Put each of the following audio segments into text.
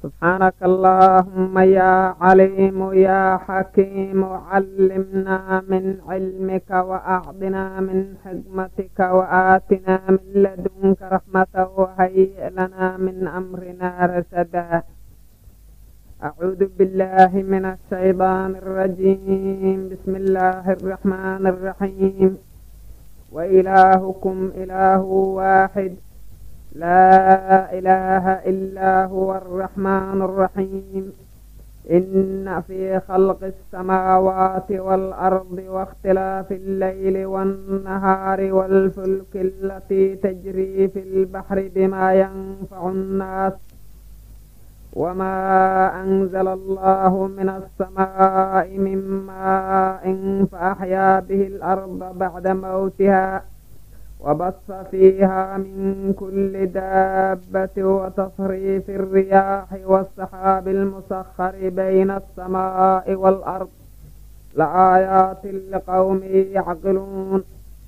سبحانك اللهم يا عليم يا حكيم علمنا من علمك وأعطنا من حكمتك وآتنا من لدنك رحمة وهيئ لنا من أمرنا رشدا أعوذ بالله من الشيطان الرجيم بسم الله الرحمن الرحيم وإلهكم إله واحد لا إله إلا هو الرحمن الرحيم إن في خلق السماوات والأرض واختلاف الليل والنهار والفلك التي تجري في البحر بما ينفع الناس وما أنزل الله من السماء من ماء فأحيا به الأرض بعد موتها وبث فيها من كل دابة وتصريف الرياح والسحاب المسخر بين السماء والأرض لآيات لقوم يعقلون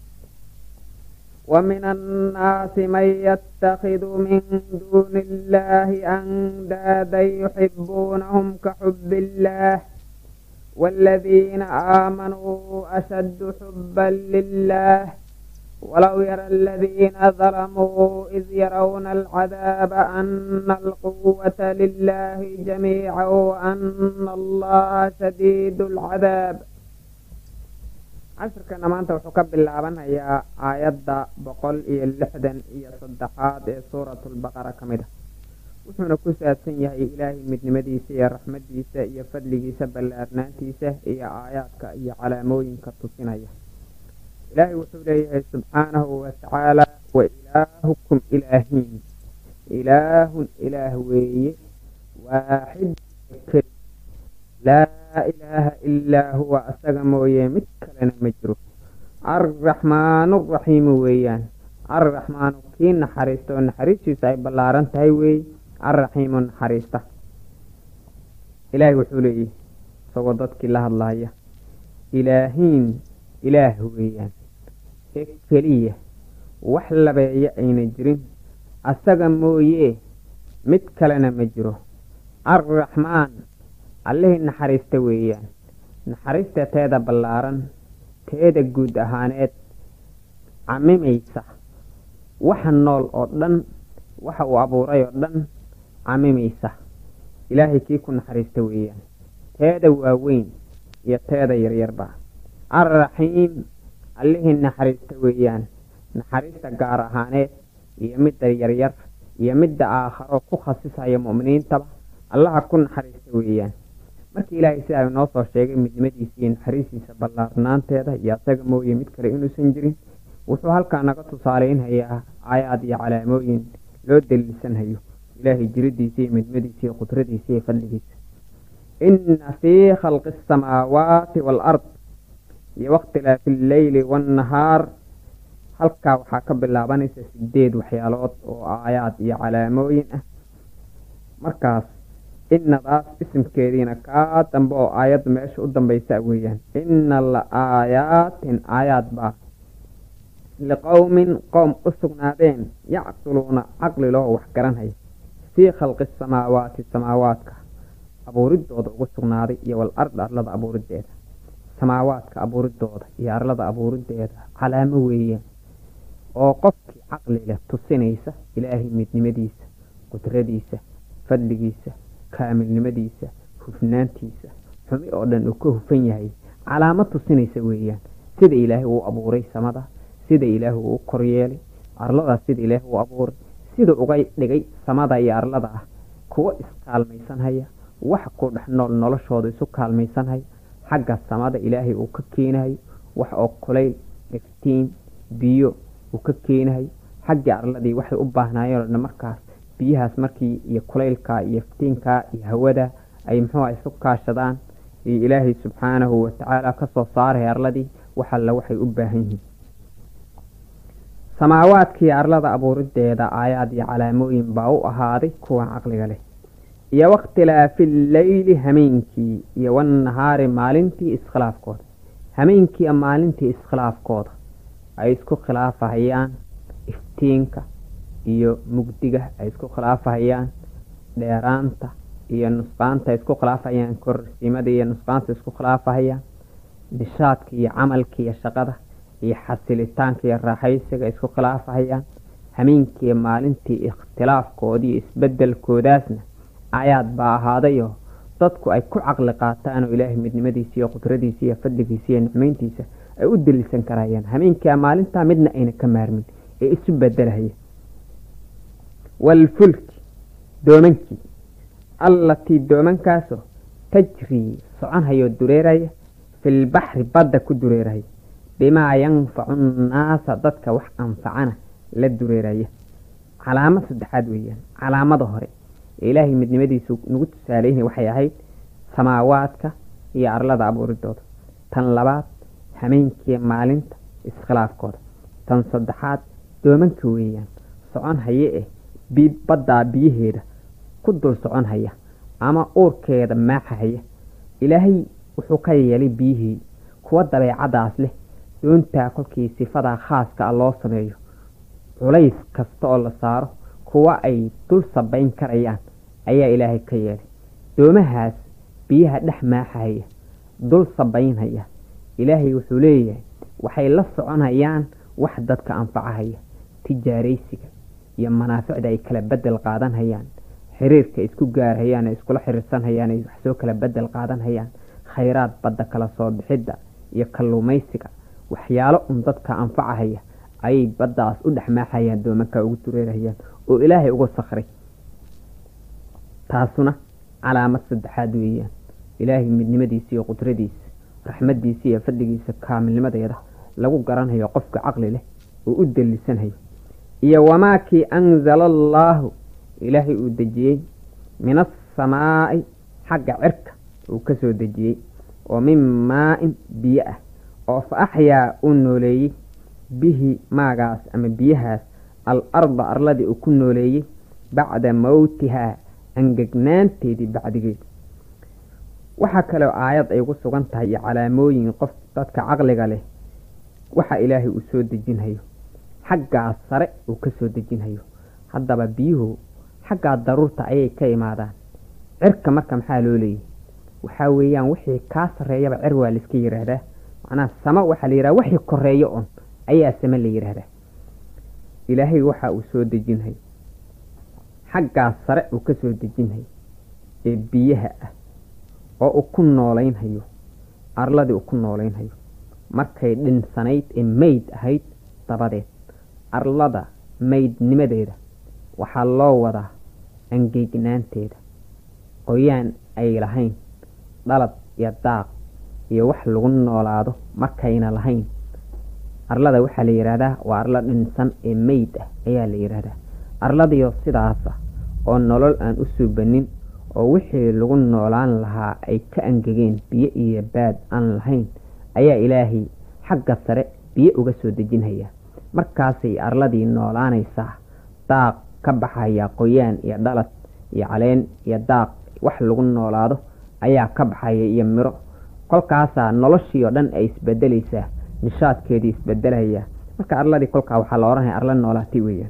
ومن الناس من يتخذ من دون الله أندادا يحبونهم كحب الله والذين آمنوا أشد حبا لله ولو يرى الذين ظلموا إذ يرون العذاب أن القوة لله جميعا وأن الله شديد العذاب cashirkana maanta wuxuu ka bilaabanayaa aayadda boqol iyo lixdan iyo saddexaad ee suuratulbaqara ka mid ah wuxuuna ku saabsan yahay ilaahay midnimadiisa iyo raxmadiisa iyo fadligiisa ballaarnaantiisa iyo aayaadka iyo calaamooyinka tusinaya ilaahay wuxuu leeyahay subxaanahu watacaala wa ilaahukum ilaahiin ilaahun ilaah weeye waaxid keli laa ilaaha ilaa huwa asaga mooye mid kalena ma jiro arraxmaanu raxiimu weeyaan arraxmaanu kii naxariista oo naxariistiisa ay ballaaran tahay weeye arraxiimu naxariista ilaahay wuxuu leeyahy isagoo dadkii la hadlaya ilaahiin ilaah weeyaan ee keliya wax labeeya ayna jirin asaga mooye mid kalena ma jiro arraxmaan allihii naxariista weeyaan naxariista teeda ballaaran teeda guud ahaaneed camimaysa waxa nool oo dhan waxa uu abuuray oo dhan camimaysa ilaahay kii ku naxariista weeyaan teeda waaweyn iyo teeda yaryarba arraxiim allihii naxariista weeyaan naxariista gaar ahaaneed iyo midda yaryar iyo midda aakharo ku khasisaya mu'miniintaba allaha ku naxariista weeyaan markii ilaahay sidaa inoo soo sheegay midnimadiisa iyo naxariistiisa ballaarnaanteeda iyo asaga mooye mid kale inuusan jirin wuxuu halkaa naga tusaaleynhayaa aayaad iyo calaamooyin loo daliilsanhayo ilaahay jiridiisa iyo midnimadiisa iyo qudradiisa iyo fadligiisa inna fii khalqi asamaawaati waalard iyo wakhtilaafi alleyli waannahaar halkaa waxaa ka bilaabanaysa sideed waxyaalood oo aayaad iyo calaamooyin ah markaas innadaas isimkeediina kaa dambe oo aayadda meesha u dambaysa weeyaan inna la aayaatin aayaad baa liqowmin qoom u sugnaadeen yacqiluuna caqli loo wax garanhaya fii khalqi samaawaati samaawaadka abuuridooda ugu sugnaaday iyo wal ard arlada abuurideeda samaawaadka abuuridooda iyo arlada abuurideeda calaamo weeyaan oo qofkii caqliga tusinaysa ilaahay midnimadiisa qudradiisa fadligiisa kaamilnimadiisa hufnaantiisa xumi oo dhan uu ka hufan yahay calaamad tusinaysa weeyaan sida ilaahay uu abuuray samada sida ilaahay uu u koryeelay arladaas sida ilaahay uu abuuray sida uga dhigay samada iyo arlada ah kuwo iskaalmaysanhaya wax ku dhex nool noloshooda isu kaalmaysanhaya xagga samada ilaahay uu ka keenahayo wax oo kulayl iftiin biyo uu ka keenahayo xaggii arladii waxay u baahnaayeen oo dhan markaas biyahaas markii iyo kulaylka iyo iftiinka iyo hawada ay muxuuha isu kaashadaan iyo ilaahay subxaanahu watacaala kasoo saaray arladii wax alla waxay u baahan yihiin samaawaadkii arlada abuurideeda aayaad iyo calaamooyin baa u ahaaday kuwa caqliga leh iyo wakhtilaafi leyli hameenkii iyo wannahaari maalintii iskhilaafkooda hameenkii maalintii iskhilaafkooda ay isku khilaafahayaan iftiinka iyo mugdiga ay isku khilaafahayaan dheeraanta iyo nusqaanta isku khilaafayaan kororsiimada iyo nusqaanta isku khilaafahayaan nishaadka iyo camalka iyo shaqada iyo xasilitaanka iyo raaxaysiga isku khilaafahayaan hameenkiiyo maalintii ikhtilaafkoodii iyo isbedelkoodaasna aayaad baa ahaadayo dadku ay ku caqli qaataan oo ilaahay midnimadiisa iyo qudradiisa iyo fadligiisa iyo nicmeyntiisa ay u delisan karayaan hameenkia maalintaa midna ayna ka maarmin ee isu bedelahaya waalfulki doomankii allatii doomankaasoo tajrii soconhayoo dureeraya filbaxri badda ku dureeraya bimaa yanfacu nnaasa dadka wax anfacana la dureeraya calaamad saddexaad weeyaan calaamada hore ee ilaahay midnimadiisu nagu tusaaleynaya waxay ahayd samaawaadka iyo arlada abuuridooda tan labaad hameenkiiyo maalinta iskhilaafkooda tan saddexaad doomanka weeyaan socon haye eh baddaa biyaheeda ku dul socon haya ama uurkeeda maaxa haya ilaahay wuxuu ka yeelay biyihii kuwa dabeecadaas leh doontaa kolkii sifadaa khaaska ah loo sameeyo culays kasta oo la saaro kuwa ay dul sabayn karayaan ayaa ilaahay ka yeelay doomahaas biyaha dhex maaxahaya dul sabaynhaya ilaahay wuxuu leeyahay waxay la soconayaan wax dadka anfacahaya tijaaraysiga iyo manaaficda ay kala bedel qaadanhayaan xiriirka isku gaarhayaan ee iskula xiriirsanhayaan ay wax soo kala bedel qaadanhayaan khayraad badda kala soo bixidda iyo kalluumaysiga waxyaalo un dadka anfacahaya ayay baddaas u dhex maaxayaan doomanka ugu dureerahayaan oo ilaahay uga sakray taasuna calaamad saddexaad weeyaan ilaahay midnimadiisa iyo qudradiisa raxmadiisa iyo fadligiisa kaamilnimadeeda lagu garanhayo qofka caqli leh oo u delisanhayo iyo wamaakii anzala allaahu ilaahay uu dejiyey min asamaa'i xagga cirka uu ka soo dejiyey oo min maa-in biyo ah oo fa axyaa uu nooleeyey bihi maagaas ama biyahaas al arda arladii uu ku nooleeyey bacda mowtihaa angegnaanteedii bacdigeeda waxaa kaloo aayad ay ugu sugan tahay iyo calaamooyin qof dadka caqliga leh waxa ilaahay uu soo dejinhayo xaggaa sare uu ka soo dejinhayo haddaba biyuhu xaggaa daruurta ayay ka imaadaan cirka marka maxaa loo leeyahy waxaa weeyaan wixii kaa sarreeyaba cer waa laiska yidhaahdaa macnaha sama waxaa la yidhaha wixii koreeyo un ayaa same la yidhaahdaa ilaahay waxa uu soo dejinhayo xaggaa sare uu ka soo dejinhayo ee biyaha ah oo uu ku noolaynhayo arladii uu ku noolaynhayo markay dhinsanayd ee meyd ahayd dabadeed arlada maydnimadeeda waxaa loo wadaa angegnaanteeda qoyaan ay lahayn dhalad iyo daaq iyo wax lagu noolaado markayna lahayn arlada waxaa la yidhaahdaa waa arlo dhinsan ee meyd ah ayaa la yidhaahdaa arladiio sidaasa oo nolol aan u suubanin oo wixii lagu noolaan lahaa ay ka angegeen biyo iyo baad aan lahayn ayaa ilaahay xagga sare biyo uga soo dejinhayaa markaasay arladii noolaanaysaa daaq ka baxaya qoyaan iyo dhalad iyo caleen iyo daaq wax lagu noolaado ayaa ka baxaya iyo miro kolkaasaa noloshii oo dhan ay isbedelaysaa nishaadkeedii isbedelaya marka arladii kolkaa waxaa la odhanaya arla noolaatay weeyaan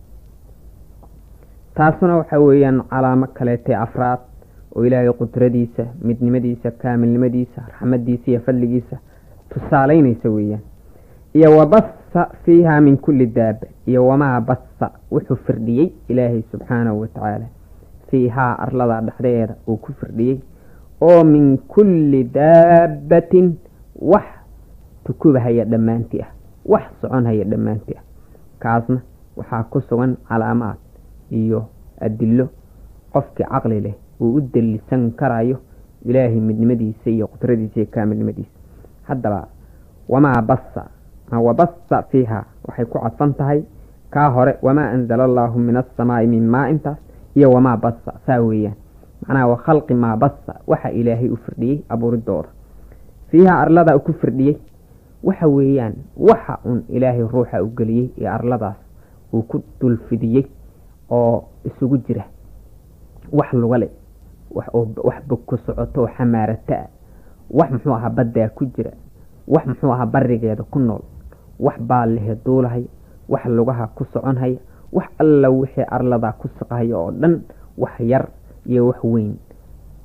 taasuna waxa weeyaan calaamo kaleetee afraad oo ilaahay qudradiisa midnimadiisa kaamilnimadiisa raxmadiisa iyo fadligiisa tusaaleynaysa weeyaan iyo wabasa fiiha min kulli daaba iyo wamaa basa wuxuu firdhiyey ilaahay subxaanahu watacaala fiihaa arlada dhexdeeda uu ku firdhiyey oo min kulli daabatin wax tukubahaya dhammaanti ah wax soconhaya dhammaanti ah kaasna waxaa ku sugan calaamaad iyo adilo qofkii caqli leh uu u delisan karayo ilaahay midnimadiisa iyo qudradiisa iyo kaamilnimadiisa haddaba wamaa basa wabasa fiiha waxay ku cadfan tahay kaa hore wamaa anzala allaahu min asamaai min maa intaas iyo wamaa basa saa weeyaan macnaha wa khalqi maa basa waxa ilaahay u firdhiyey abuuridooda fiiha arlada ku firdhiyey waxa weeyaan waxa un ilaahay ruuxa u geliyey ee arladaas uu ku dulfidiyey oo isugu jira wax lugale wax bogku socoto oo xamaarata ah wax muxuu ahaa baddaa ku jira wax muxuu ahaa barigeeda ku nool wax baallehe duulahaya wax lugaha ku soconhaya wax alla wixii arladaa ku saqahaya oo dhan wax yar iyo wax weyn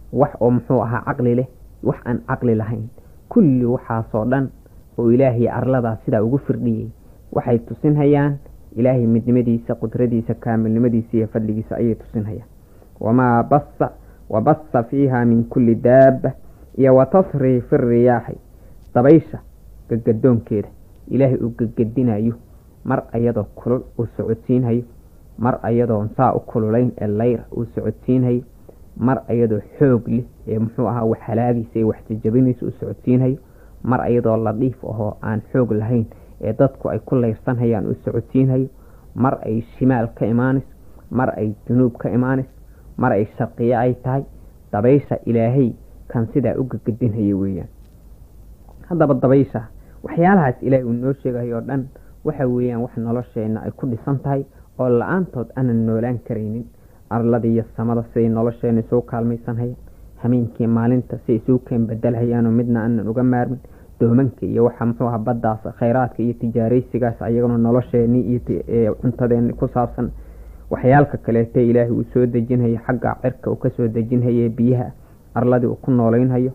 wax oo muxuu ahaa caqli leh wax aan caqli lahayn kulli waxaasoo dhan oo ilaahay arladaa sidaa ugu firdhiyey waxay tusinhayaan ilaahay midnimadiisa qudradiisa kaamilnimadiisa iyo fadligiisa ayay tusinhayaan wamaa basa wa basa fiiha min kulli daaba iyo wa tasriifi riyaaxi dabaysha gagadoonkeeda ilaahay uu gagadinayo mar ayadoo kulul uu socodsiinhayo mar ayadoon saa u kululayn ee layr uu socodsiinhayo mar ayadoo xoog leh ee muxuu ahaa wax halaagaysa ee wax jajabinaysa uu socodsiinhayo mar ayadoo ladhiif ahoo aan xoog lahayn ee dadku ay ku layrsanhayaan uu socodsiinhayo mar ay shimaal ka imaanayso mar ay junuub ka imaanayso mar ay sharqiye ay tahay dabaysha ilaahay kan sidaa u gagadinhaya weeyaan haddaba dabaysha waxyaalahaas ilaahay uu noo sheegayo oo dhan waxa weeyaan wax nolosheenna ay ku dhisan tahay oo la-aantood aanan noolaan karaynin arlada iyo samada siday nolosheena isugu kaalmaysanhayaan hameenkii maalinta si isugu keen bedelhayaanoo midna aanan uga maarmin doomanka iyo waxa muxuu aha baddaas khayraadka iyo tijaaraysigaas ayaguna nolosheenii iyo cuntadeeni ku saabsan waxyaalka kaleete ilaahay uu soo dejinhayo xagga cirka uu kasoo dejinhaye biyaha arladii uu ku nooleynhayo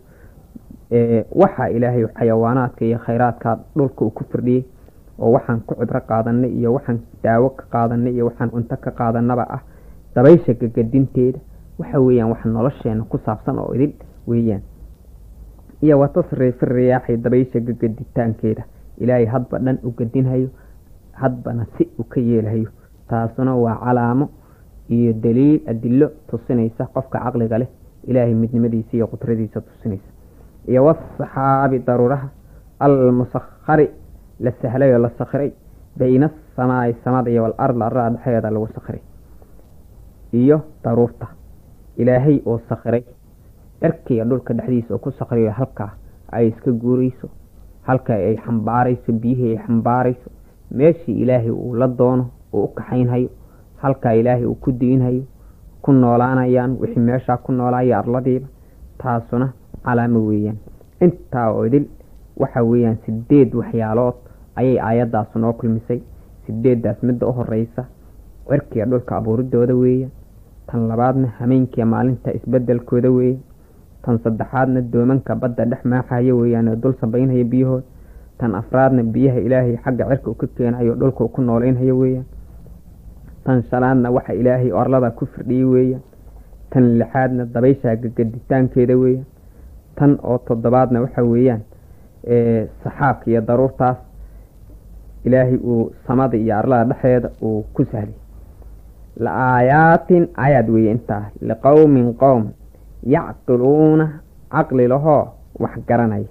waxa ilaahay xayawaanaadka iyo khayraadka dhulka uu ku firdhiyey oo waxaan ku cibro qaadanay iyo waxaan daawo ka qaadanay iyo waxaan cunto ka qaadanaba ah dabaysha gagadinteeda waxa weeyaan wax nolosheena ku saabsan oo idil weeyaan iyo wa tasriifi riyaaxi dabaysha gagaditaankeeda ilaahay hadba dhan u gadinhayo hadbana si u ka yeelhayo taasuna waa calaamo iyo daliil adilo tusinaysa qofka caqliga leh ilaahay midnimadiisa iyo qudradiisa tusinaysa iyo wasaxaabi daruuraha almusakhari la sahlay oo la sakhiray bayna asamaai samada iyo walardi arada dhexeeda lagu sakhiray iyo daruurta ilaahay oo sakhiray cirkiga dhulka dhexdiisa oo ku sakhriyo halkaa ay iska guurayso halka ay xambaarayso biyihii ay xambaarayso meeshii ilaahay uu la doono uu u kaxaynhayo halkaa ilaahay uu ku diinhayo ku noolaanayaan wixii meeshaa ku noolaaya arladiiba taasuna calaamo weeyaan intaa oo idil waxa weeyaan sideed waxyaalood ayay aayaddaas noo kulmisay sideeddaas midda u horeysa cirkiga dhulka abuuridooda weeyaan tan labaadna hameenkiiya maalinta isbedelkooda weeye tan saddexaadna doomanka badda dhex maaxayo weeyaan oo dul sabaynhaya biyahood tan afraadna biyaha ilaahay xagga cirka uu ka keenayo dhulka uu ku nooleynhayo weeyaan tan shanaadna waxa ilaahay orlada ku firdhiyey weeyaan tan lixaadna dabaysha gagaditaankeeda weeyaan tan oo toddobaadna waxa weeyaan saxaabka iyo daruurtaas ilaahay uu samada iyo arlada dhexeeda uu ku sahlay la aayaatin ayaad weeye intaa liqowmin qowm yacqiluuna caqli lahoo wax garanaya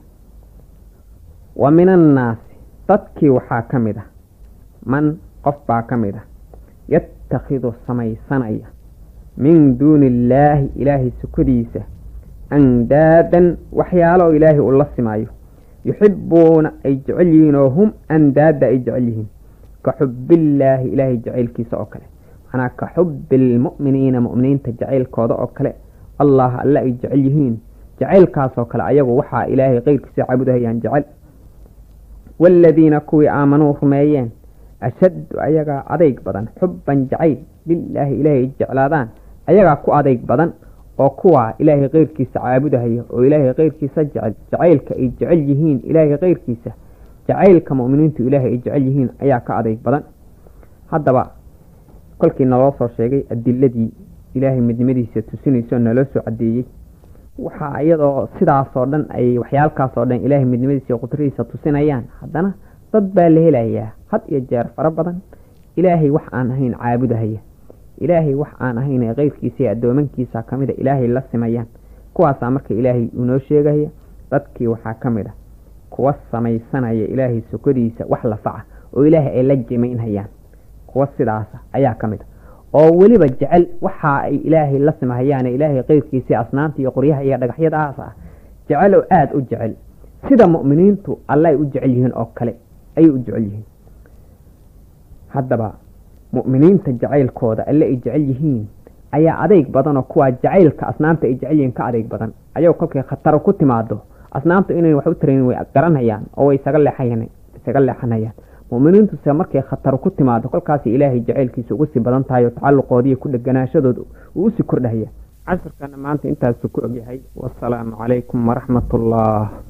wa min annaasi dadkii waxaa ka mid ah man qof baa ka mid ah yatakhidu samaysanaya min duuni illaahi ilaahay sukadiisa andaadan waxyaalo oo ilaahay uu la simaayo yuxibuuna ay jecel yihiin oo hum andaada ay jecel yihiin ka xubbillaahi ilaahay jacaylkiisa oo kale manaa ka xubbi lmu'miniina mu'miniinta jacaylkooda oo kale allah alle ay jecel yihiin jacaylkaasoo kale ayagu waxaa ilaahay keyrkiisa caabudahayaan jecel waaladiina kuwii aamanuu rumeeyeen ashaddu ayagaa adayg badan xubban jacayl lilaahi ilaahay ay jeclaadaan ayagaa ku adayg badan oo kuwaa ilaahay keyrkiisa caabudahaya oo ilaahay keyrkiisa jecel jacaylka ay jecel yihiin ilaahay keyrkiisa jacaylka mu'miniintu ilaahay ay jecel yihiin ayaa ka adayg badan haddaba kolkii naloo soo sheegay adiladii ilaahay midnimadiisa tusinayso naloo soo cadeeyey waxaa iyadoo sidaasoo dhan ay waxyaalkaasoo dhan ilaahay midnimadiisa iyo qudradiisa tusinayaan haddana dad baa la helayaa had iyo jeer fara badan ilaahay wax aan ahayn caabudahaya ilaahay wax aan ahayn ee keyrkiisa iyo addoomankiisa ka mida ilaahay la simayaan kuwaasaa marka ilaahay unoo sheegaya dadkii waxaa ka mid a kuwa samaysanaya ilaahay sokodiisa wax lafaca oo ilaahay ay la jimaynhayaan kuwa sidaasa ayaa ka mid a oo weliba jecel waxa ay ilaahay la simahayaan ilaahay keyrkiisa asnaamta iyo qoryaha iyo dhagaxyadaas ah jecel oo aada u jecel sida mu'miniintu alle ay u jecel yihiin oo kale ayay u jecel yihiin haddaba mu'miniinta jacaylkooda alle ay jecel yihiin ayaa adeyg badan oo kuwaa jacaylka asnaamta ay jecel yihiin ka adeyg badan ayagoo kolkay khataro ku timaado asnaamta inay wax u tarayn way garanhayaan oo way isaga leexayan isaga leexanayaan mu'miniintuse markay khataro ku timaado kolkaas ilaahay jacaylkiisa ugu sii badan tahay oo tacalluqoodiiyo ku dheganaashadooda uu usii kordhahaya casharkana maanta intaasu ku ogyahay wasalaamu calaykum waraxmat ullah